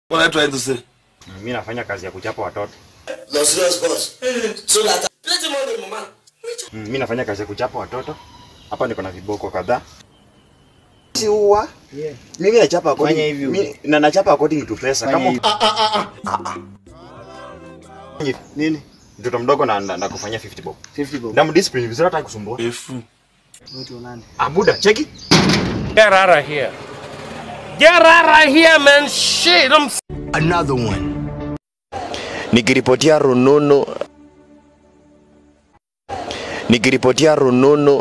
What are you trying to say? Mimi nafanya kazi ya kuchapa watoto. No serious boss. So that plenty money, mama. Mm, Mimi nafanya kazi ya kuchapa watoto. Hapa niko na viboko kadhaa. Si uwa? Yeah. Mimi nachapa according Fanya hivyo. mimi na nachapa according to pesa. Fanya Kama hivyo. Nini? mtoto mdogo na, na, na kufanyia 50 bob. 50 bob. Na mdiscipline vizuri hata kusumbua. If Wewe tuonane. Abuda, cheki. Get out of here. Get out of here, man. Shit, I'm Another one. nikiripotia rununu nikiripotia rununu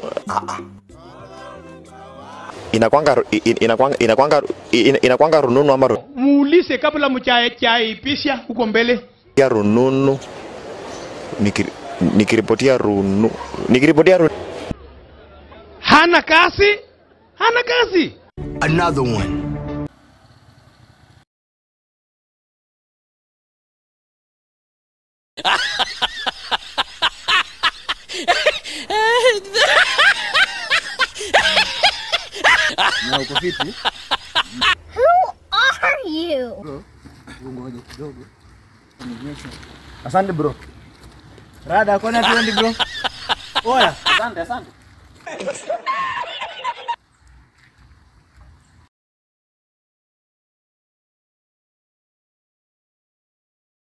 inakwanga ru- in- inakwanga inakwanga in- inakwanga rununu ama ru- muulize kabla mchaipisha huko mbele. ya rununu nikiri, nikiripotia runu nikiripotia runu, Hana kazi, hana kazi. Another one. Na uko fiti? are you? Ngoja kidogo. Nionyeshe. Asante bro. Rada kwani tuendi bro? Oya. Asante, asante.